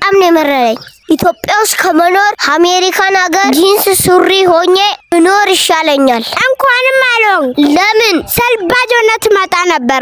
በጣም ነው የመረረኝ። ኢትዮጵያ ውስጥ ከመኖር አሜሪካን ሀገር ጂንስ ሱሪ ሆኜ እኖር ይሻለኛል። እንኳንም አልሆን ለምን? ሰልባጅ ሆነ ትመጣ ነበረ።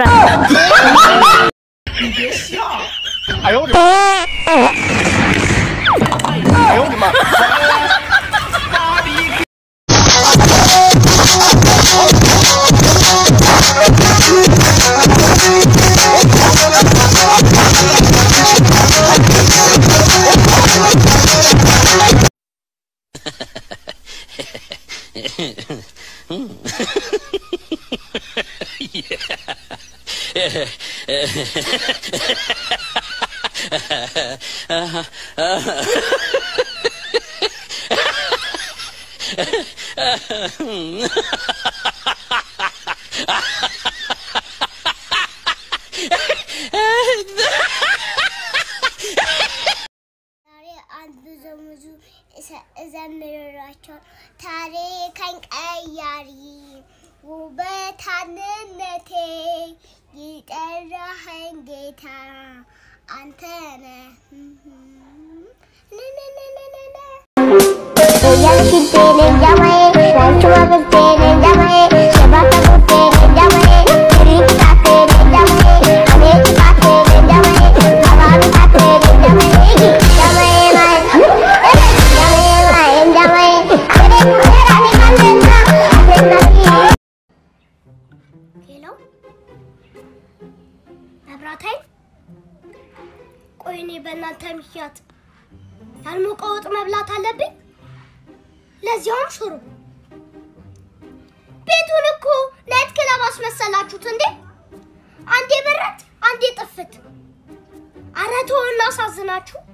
ዛሬ አንድ ዘሙዙ እዘምርላቸው ታሪክን ቀያሪ ውበታንነቴ ይጠራኸኝ ጌታ አንተ ነህ። ሄሎ መብራት ኃይል፣ ቆይ እኔ በእናንተ ምክንያት ያልሞቀ ወጥ መብላት አለብኝ? ለዚያውም ሽሮ። ቤቱን እኮ ናይት ክለብ አስመሰላችሁት እንዴ! አንዴ በረት፣ አንዴ ጥፍት። አረ ተው እናሳዝናችሁ።